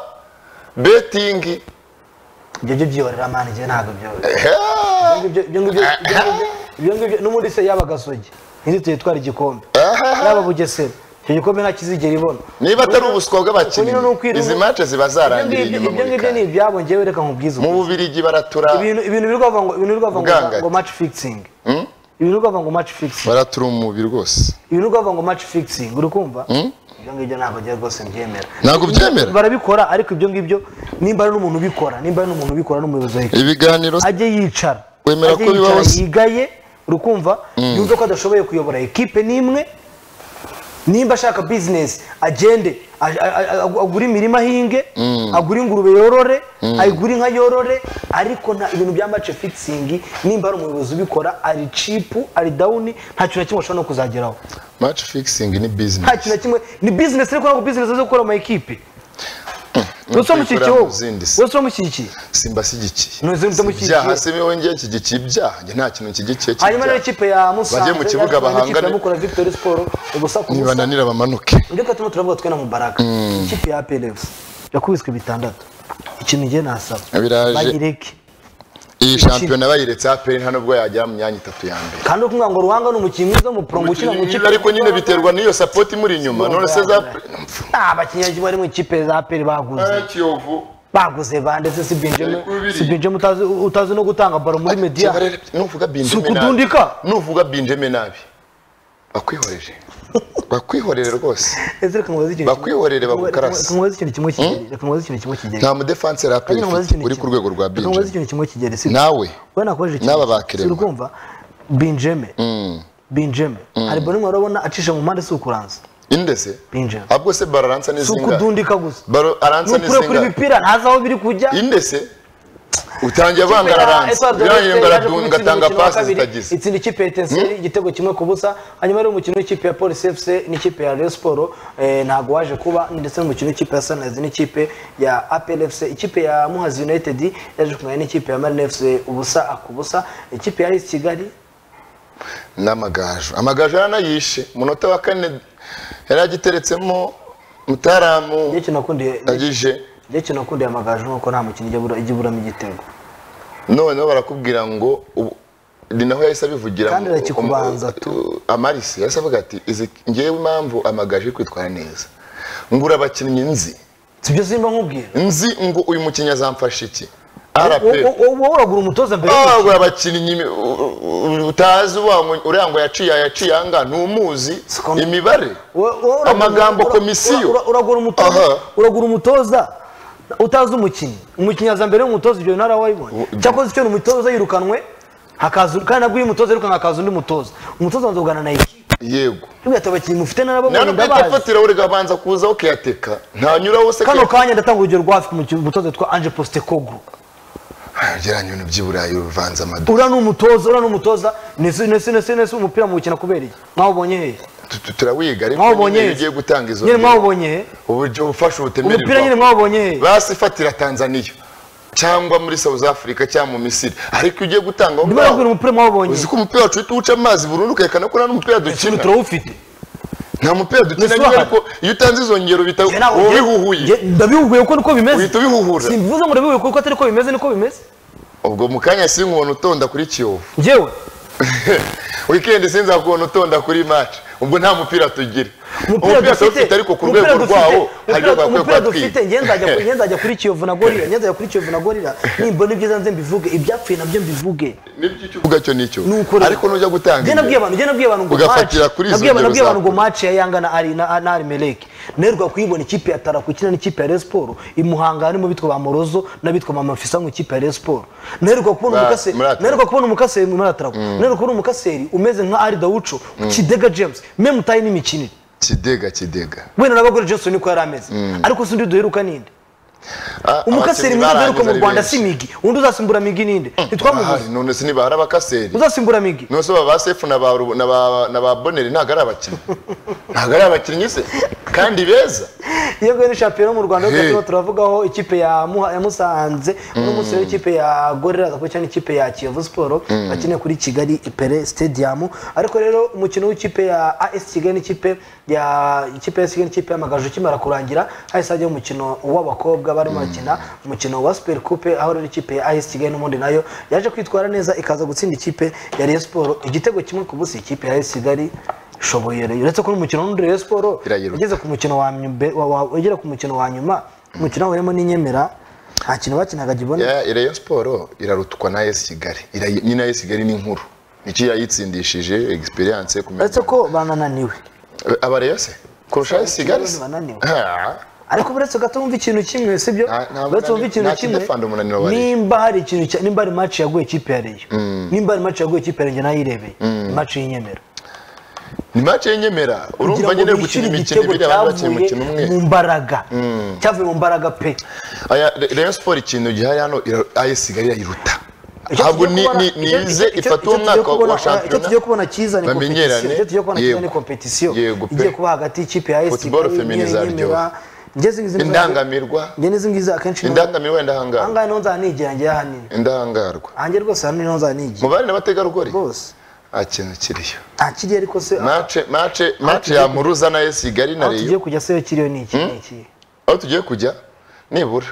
betingi ibyo byo byiyorera mani njye ntabwo byoyorera Ibyo ngibyo- ibyo ngibyo- ibyo ngibyo- ibyo ngibyo n'ubundi se yaba gasogi ntizituye twara igikombe yaba bugesera icyo gikombe ntakizigera ibona niba atari Ubwo- ubuswa ubwo nyine ni bw'abakinnyi ukwirema- izi mance ziba zarangiriye Ibyo ngibyo- ibyo inyuma muri ngibyo ni kare ibyabo njyewe reka nkubwize mu ubu. bubirigi baratura ibintu ibintu biri kuvuga ngo ibintu biri kuvuga ngo- Ubwangaga. ngo match fixing ibintu biri kuvuga ngo match fixing baratura umubiri rwose ibintu biri kuvuga ngo match fixing uri kumva ibyo ngibyo ntabwo njyewe rwose mbyemera Ntabwo ubyemera? barabikora ariko ibyo ngibyo nimba ari n'umuntu ubikora nimba ari n'umuntu ubikora n'umuyobozi wa ibiganiro ajye yicara Wemera ajye ko bibaho yicara, se? yigaye urukumva yumve ko adashoboye kuyobora ekipe n'imwe nimba ashaka bizinesi agende a- a- a- agure imirima ahinge agure ingurube yorore ayigure inka yorore ariko nta ibintu bya mace fikisingi nimba ari umuyobozi ubikora ari cipu ari dawuni nta kintu na kimwe ashobora no kuzageraho maci fikisingi ni nta kintu bizinesi na kimwe ni bizinesi ariko ntabwo bizinesi zo gukora ama ekipe wese wamushyigikiye kuyikora wowe mu zindi si. wese wamushyigikiye simbashyigikiye None se mutamushyigikiye? ibyaha si wowe ngiye nshyigikiye ibyaha njye nta kintu nshyigikiye hanyuma rero cy'ibyaha ikipe ya musanze Bajye mu kibuga yatwaye n'ikipe bahangane. ya mukura victory sport ubusa ku busa nibananira bamanuke reka turimo turavuga twe na mubaraka ikipe ya plf yakubiswe bitandatu ikintu njye nasaba Biraje. bayireke iyi shampiyona bayiretse aperi nta nubwo yagera mu myanya itatu ya mbere kandi ukubwira ngo ruhanga ni umukinnyi mwiza w'umupurongo ukina mu kipe ariko nyine biterwa n'iyo sapoti imuri inyuma none se za nta bakinnyi bari mu kipe za aperi baguze kiyovu baguze ba ndetse si benjamin Ariko biriya. si benjamin utazi utazi no gutanga baro muri media nuvuga si binjeme nabi ukudundika nuvuga binjeme nabi bakwihoreje bakwihorere rwose ese reka nkubaze ikintu kimwe. Bakwihorere bagukarase. Reka nkubaze ikintu kimwe kigeri reka nkubaze ikintu kimwe kigeri nta mudefanseri Kandi aperi nkubaze ufite ikintu uri ku kimwe. rwego rwa Reka nkubaze binjeme ikintu kimwe kigeri si nawe we nakoresheje N'aba ikintu. bakirema. Si urikumva binjeme binjeme hari bari mwe urabona acisha mu mpande si ukuranza indese binjeme ahubwo se baro aransa si n'izinga ukudundika gusa baro ni aransa ukure kuri n'izinga imipira ntazi aho biri kujya indese utangiye Ikipe avanga ya araransa Espoir de birangiye Marseille ngo yaje aradunga kubitsinda atanga umukino wa pasi kabiri, zitagize itsinda ikipe ya Etincelles igitego kimwe ku busa hanyuma ari umukino w'ikipe ya polisi fc n'ikipe ya Rayon Sport eh, ntago waje kuba ndetse n'umukino w'ikipe ya Sunrise n'ikipe ya APR fc ikipe ya Muhazi United yaje kumenya n'ikipe ya Marine fc ubusa akubusa ikipe ya AS Kigali n'amagaju amagaju yaranayishe umunota wa kane yari agiteretsemo mutaramu Njye ikintu nakundiye agije njye ikintu nakundiye amagaju nuko nta mukino ijya bura- ijya iburamo igitego noneho barakubwira ngo ubu- ni naho yahise abivugira Kandi ngo- arakikubanza tu. Uh, amarisi yahise avuga ati izi ngewe impamvu amagaju yo kwitwara neza ngura abakinnyi nzi sibyo simba nkubwira nzi ngo uyu mukinnyi azamfasha iki Wo- rp wo- wo- wowe uragura umutoza mbere y'umukino. wagura abakinnyi imi- u- u- utazi uwa ngo- uriya ngo yaciye aya yaciye aha ngaha ntumuzi Siko- imibare Wo- wo- uragura- Amagambo ura- komisiyo. ura- uragura umutoza Aha. uragura umutoza utazi umukinnyi umukinnyi aza mbere y'umutoza ibyo ntara wayibonye cyakoze icyo ni umutoza yirukanwe hakaza kandi nabwo iyo umutoza yirukanwe hakaza undi mutoza umutoza abanza kuganira na ekipa yego ugahita abakinnyi mufite nabo ntabwo bwita ndabazi fatira urega abanza kuza ukiyateka ntanyuraho se kano kanya ndatanga urugero rwa afite umutoza witwa anje positekogu geranya ibintu by'iburayi uvanze amadu uriya ni umutoza uriya ni umutoza nese nese nese nese umupira muwukina kubera iki mwawubonye hehe turawiga ariko mwawubonye nyine iyo hehe ugiye gutanga izo nyine ngingo, mwawubonye hehe uburyo ufasha umupira nyine ubutemererwa mwawubonye hehe basi fatira tanzaniya cyangwa muri south africa cyangwa mu misiri ariko iyo ugiye gutanga aho ndimo ngaho ndabwira umupira mwawubonye uzi ko umupira wacu uhita uwuca amazi burundu ukerekana ko nta n'umupira ikintu dukina turawufite nta mupira dukina Ese nyine urahari? ariko iyo utanze izo ngero bita Njye ntabwo uba njye- ubihuhuye njye ndabihuguye ko niko bimeze uhita ubihuhura simbivuze ngo ndabihuguye kuko atari ko bimeze niko bimeze ubwo mu kanya sinkubona utonda kuri kiyovu njyewe wikendi sinzakubona utonda kuri maci ubwo nta mupira tugira umupira dufite ariko ku rwego umupira rwawo dufite- hari urwego bakwiye umupira kuba dufite twiga njye nzajya njye nzajya kuri kiyovu na gorira njye nzajya kuri kiyovu na gorira nimbona ibyiza nze mbivuge ibyapfuye nabyo mbivuge nibyo icyo uvuga cyo nicyo Ni ukuri. ariko nujya gutanga njye nabwiye abantu njye nabwiye abantu ngo match Ugafatira kuri izo nabwiye abantu ngero nabwiye abantu ngo zawe. match ya yanga na ari na na Arimeleki nerwa kuyibona ikipe ya Tarako ikina n'ikipe ya Rayon Sport imuhanga harimo bitwa ba Morozo n'abitwa Mama Fisa mu ikipe ya Rayon Sport nerwa kubona Ba- umukase muri Atarako. nerwa kubona umukase muri Atarako nerwa kubona umukaseri umeze nka Ari Daucho Kidega James meme tayi n'imikinire kidega kidega wenda n'abagore Johnson niko yari ameze ariko si undi duheruka ninde Ah, umukaseri abakinnyi mwiza duheruka barangiza mu ari Rwanda benshi. si Migi undi uzasimbura Migi ninde Bahari, ntitwamubuze none se nibahari abakaseri uzasimbura Migi none se ba sefu na ba Rubu- na ba- na ba boneri ntabwo ari abakinnyi ntabwo ari abakinnyi se kandi beza iyo ni shampiyona mu rwanda yo Hey. kuko turavugaho ikipe ya Muha- ya musanze uno munsi rero ikipe ya gorira agakora cyangwa ikipe ya kiyovu siporo bakeneye kuri kigali ipere stadium ariko rero umukino w'ikipe ya as kigali n'ikipe ya ikipe ya kigali n'ikipe y'amagaju ukimara kurangira hahise hajyaho umukino w'abakobwa barimo bakina umukino wa super coupe aho rero ikipe ya as kigali n'ubundi nayo yaje kwitwara neza ikaza gutsinda ikipe ya rayon siporo igitego kimwe ku busa ikipe ya as kigali ishoboye rero uretse ko n'umukino n'undi rayon siporo Irayiruka. igeze ku mukino wa nyuma- wa- wa- ugera ku mukino wa nyuma umukino wahuriyemo n'inyemera nta kintu bakinaga gibona Ya- Rayon Sport irarutwa na AS Kigali Irayi- nyine AS Kigali ni inkuru nicyo yayitsindishije experience kumenya uretse ko banananiwe aba Rayon se kurusha AS Kigali se? Bananiwe. Ah, ariko uretse gato wumva ikintu kimwe sibyo Nta- nta uretse wumva munani- ikintu nta kimwe kidefanda umunaniro wa Rayon. nimba hari ikintu cya- nimba hari match yaguye ikipe ya reyo nimba hari match yaguye ikipe ya reyo njye nayirebeye match y'inyemera ni match y'inyemera urumva nyine gukina imikino ibiri abantu bakina umukino umwe mu mbaraga cyavuye mu mbaraga pe Aya, Re- Rayon Sport ikintu gihari hano ira- AS Kigali irayiruta Icyo ntabwo tugiye ni- kubona- ni- icyo- nize icyo- ifata icyo tugiye umwaka kubona- wa icyo tugiye kubona shampiyona cyiza ni bamenyerane competition. Icyo tugiye kubona cyiza yego. ni competition Yego pe. igiye kuba hagati y'ikipe ya AS Football Kigali femini n'iyi zaryoha. nyemera. Njye izi ngizi ngizi- Indangamirwa. njye n'izi ngizi akenshi indangamiro aha indahangarwa ngaha niho nzaba nigira njye hanini indahangarwa ahanjye rwose hano niho nzaba nigira mubare n'abategarugori rwose nta kintu kiriyo nta kiri ariko se aho mace mace mace ya muruza na AS Kigali na tugiye Rayon kujya se yo kiriyo ni iki ni iki aho tugiye kujya nibura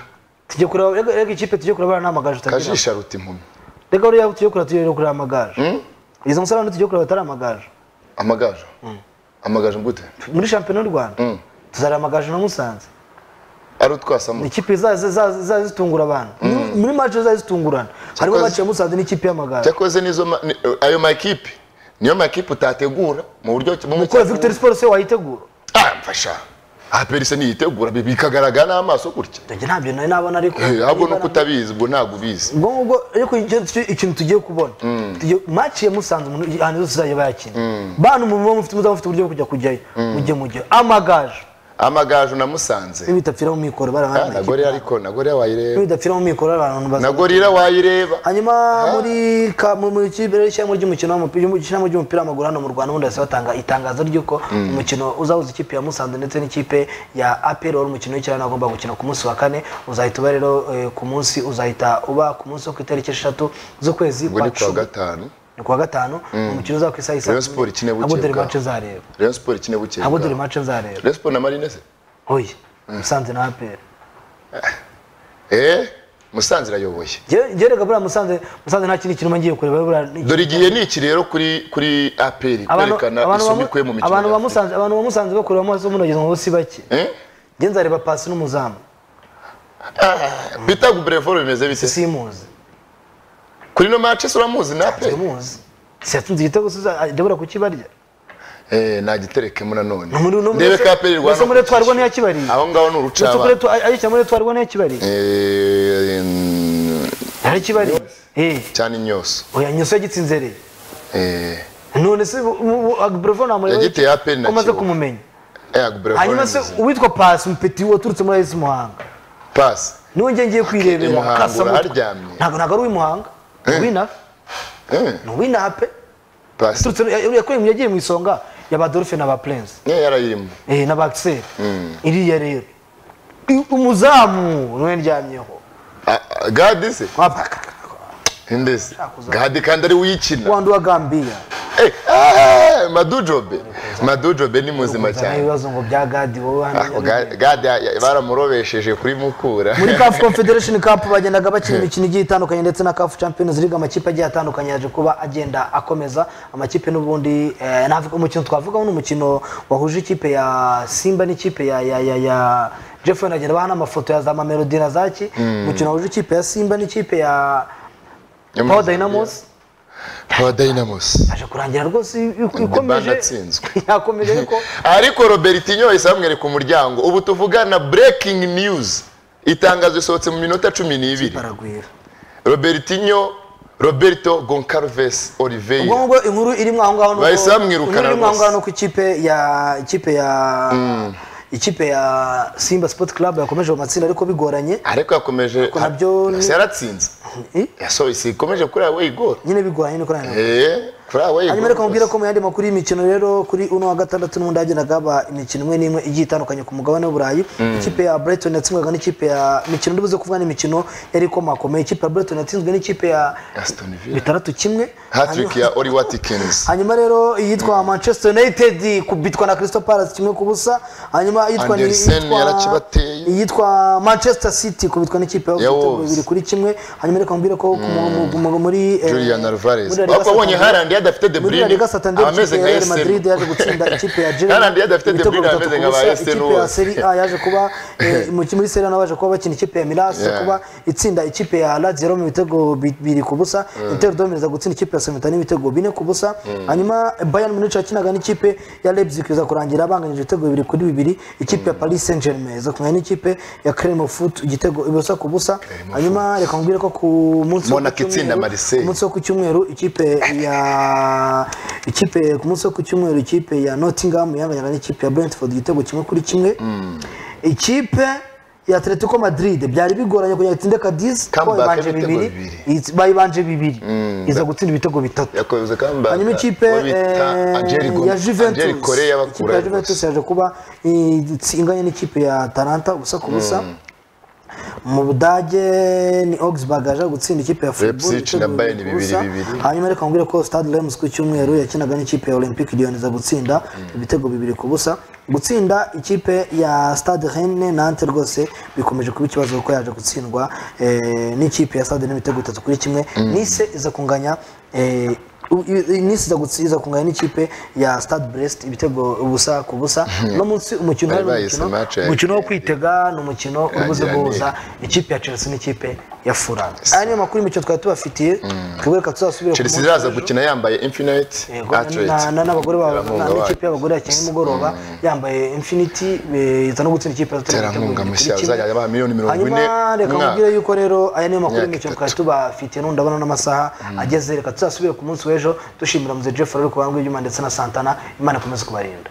tugiye kureba rega rega ikipe tugiye kureba nta magaje utagira kajisha ruta impumyi rega rero tugiye kureba tugiye kureba amagaje izo musarane tugiye kureba atari amagaje amagaju amagaju mbute muri shampiyona y'u rwanda tuzareba amagaje na musanze ari ni utwasamu ikipe zaza zitungura abantu Muri- muri match zaza zitungurana harimo Cyakoze- match ya musanze n'ikipe y'amagare cyakoze nizo ma- ni- ayo makipe niyo makipe utategura mu buryo bumwe gukora cyangwa victory sport se wayitegura Ah, mfasha aha perise niyitegura bi- bikagaragara n'amaso gutya njye ntabyo nari nabona ariko Eh, ahubwo nuko ubwo utabizi ubwo ntabwo ubizi ngubwo ariko icyo- icyo- ikintu tugiye kubona Tugiye- match ya musanze umuntu ahantu hose uzajya bayakina bantu muba mufite muzaba mufite uburyo bwo kujya kujyayo mujye mujye amagaje amagaju namusanze n'ibidapfira mu mikoro bari Ah, abantu nagore ariko nagore wayireba n'ibidapfira mu mikoro bari abantu baza nagorira wayireba hanyuma muri ka- mu- mu kipe cyangwa ry'umukino w'umupira ry'umukino ry'umupira w'amaguru hano mu Rwanda ubundi hasi batanga itangazo ry'uko umukino uzahuza ikipe ya Musanze ndetse n'ikipe ya APR wari umukino w'icyarane agomba gukina ku munsi wa kane uzahita uba rero eh, ku munsi uzahita uba ku munsi wo ku itariki eshatu z'ukwezi ubwo kwa ni kuwa cumi gatanu ni kuwa gatanu umukino uzaba ku isaha isa Rayon Sport ikine ntabwo dore bukeye mace bwaho. nzareba Rayon Sport ikine bukeye ntabwo dore bwaho. mace nzareba Rayon Sport na Marines se? oya Musanze na APR eh Musanze irayoboye Njyewe- njyewe rega buriya Musanze Musanze nta kindi kintu ngiye kureba buriya dore igihe ni iki rero kuri kuri aperi Abantu- kwerekana abantu isomo bamu- ikuye mu mikino abantu ya Afurika. bamusanze abantu bamusanze bakura amaso munogeza ngo si bake Eh? njye nzareba pasi n'umuzamu bita gubrevor bimeze bite simuzi kuri no matches uramuzi na aperi simuzi siyatunze igitego suza debora kukibarya eh nagiterekemo nanone No muri no muri ndebe ka aperi Mbese muri twarwa niya kibari aho ngaho ni Mbese urucaba muri twa- ari cya muri twarwa niya kibari Eh, mm, ari kibari eh cyane inyoso oya nyuso yagitsinzereye eh none se agbravo namure Yagiteye APR na umaze Kiyovu. kumumenya eh gubrevor hanyuma se uwitwa pasi umupeti waturutse muri AS Muhanga pass niwe njye ngiye kwirebera Muhanga kasa mutwe. uraharyamye. ntabwo ntabwo ari uw'imuhanga ni uw'inaha eh ni uw'inaha pe pass Turutse- ya- yakuye mu yagiye mu isonga ya ba dolphin na ba prince ne yarayirimo eh na ba axel iriya rero I- umuzamu niwe ndyamyeho gadi se wapaka ndese Shakuza. gadi kandi ari uyikina wandu wa gambia Eh, eh, madujobe madujobe ni muzima Kuzana cyane ibibazo ngo bya gadi wowe hano Ah, Ga- gade ya- baramurobesheje kuri mukura muri CAF Confederation Cup bagendaga bakina imikino igiye itandukanye ndetse na CAF Champions League amakipe agiye atandukanye yaje kuba agenda akomeza amakipe n'ubundi eh, navuga- umukino twavugaho ni umukino wahuje ikipe ya Simba n'ikipe ya ya ya ya Jeffrey nagenda baha n'amafoto ya za Mamelodi na Zaki umukino wahuje ikipe ya Simba n'ikipe ya Power Dynamos Power Dynamos aje kurangira rwose Dybala ikomeje atsinzwe. yakomeje ariko ariko robertinho yahise bamwereka umuryango ubu tuvugana breaking news itangazo risohotse mu minota cumi n'ibiri baragwira robertinho roberto goncalves oliveira ubwo ngubwo inkuru irimo aho ngaho ni uko- Bahise bamwirukana inkuru irimo aho rwose. ngaho ni uko ikipe ya ikipe ya ikipe ya simba sport club yakomeje mu matsinda ariko bigoranye ariko yakomeje Ariko nabyo ni- Yahise yaratsinze Eh, yasohoye ikomeje kuri awe igora nyine bigoranye niko nari eh kuri awe igora hanyuma reka mubwira ko mu yandi makuru y'imikino rero kuri uno wa gatandatu n'ubundi hagendaga haba imikino imwe n'imwe igiye itandukanye ku mugabane w'uburayi ikipe ya brighton yatsinzwaga n'ikipe ya imikino ndibuze kuvuga n'imikino yari ikomakomeye ikipe ya brighton yatsinzwe n'ikipe ya Aston Villa bitandatu kimwe hattrick Hanyuma- ya Oli Watkins hanyuma rero iyitwa manchester united kubitwa na crystal palace kimwe ku busa hanyuma iyitwa ni- Andersen iyitwa- yarakibateye. iyitwa manchester city kubitwa n'ikipe Ya ya Wolves. bibiri kuri kimwe hanyuma reka mbwire ko ku mu- mu- mu- muri eh, Julian Alvarez muri La Liga ariko abonye Santander- Haaland yadafite De muri Bruyne, La Liga Santander, ikipe ameze ya nka Real AS Madrid yaje gutsinda ikipe ya Girona Haaland yadafite De ibitego Bruyne, bitatu ku ameze nka ba busa. AS ikipe ya Roma. Serie A yaje kuba eh, mu- muri Serie A naho baje kuba bakina ikipe ya Milan Yeah. kuba itsinda ikipe ya Lazio Roma ibitego bibiri ku busa Inter Roma iza gutsinda ikipe ya Salernitana ibitego bine ku busa hanyuma Bayern Munich yakinaga n'ikipe ya Leipzig iza kurangira banganyije ibitego bibiri kuri bibiri ikipe ya Paris Saint-Germain iza kumenya n'ikipe ya Clermont igitego ubusa ku busa hanyuma reka nkubwire ko ku munsi wo ku Monaco cyumweru- itsinda Marseille. ku munsi wo ku cyumweru ikipe ya ikipe ku munsi wo ku cyumweru ikipe ya Nottingham yanganyaga n'ikipe ya Brentford igitego kimwe kuri kimwe ikipe ya Atletico Madrid byari bigoranye kugira ngo itsinde Cadiz kuko Comeback bayibanje y'ibitego bibiri bibiri. iyi- bayibanje bibiri iza gutsinda ibitego bitatu yakoze comeback hanyuma ikipe uwo bita eh, Angel Gomez- ya Juventus Angel Kore ikipe ya Juventus y'abakura yaje kuba eh, inganya n'ikipe ya Atalanta ubusa ku busa mu budage ni Augsburg yaje gutsinda ikipe ya Freiburg Leipzig na ibitego Bayern bibiri ku busa. bibiri bibiri. hanyuma reka nkubwire ko Stade Reims ku cyumweru yakinaga n'ikipe ya Olympique Lyon iza gutsinda ibitego bibiri ku busa gutsinda ikipe ya Stade Rennes Nantes rwose bikomeje kuba ikibazo kuko yaje gutsindwa eh, n'ikipe ya Stade Rennes ibitego bitatu kuri kimwe Nice iza kunganya eh, u- i- Nice iza gutsi- iza kunganya n'ikipe ya Stade Brest ibitego ubusa ku busa no munsi umukino Bari wari bahise umukino- match ya- umukino wo kwitega ni umukino ubuze Yagira guhuza ikipe ya Chelsea n'ikipe ya Fulham aya niyo makuru y'imikino twari tubafitiye twebwe reka tuzasubire ku chelsea munsi iraza w'ejo. gukina yambaye infinite Yego, na- na- athlete n'abagore babo Terankunga na- n'ikipe wayo. y'abagore yakinnye nimugoroba yambaye infinity eh, iza no gutsinda ikipe ya Tottenham Terankunga ibitego bibiri mushya, kuri kimwe. azajya abaha miliyoni mirongo ine hanyuma reka umwaka. mubwire yuko rero aya niyo makuru Imyaka y'imikino twari itatu. tubafitiye n'undi abona n'amasaha ageze reka tuzasubire ku munsi w'ejo dushimira muze Jeff Ferrer ku banga ibyuma ndetse na Santana imana ikomeze kubarinda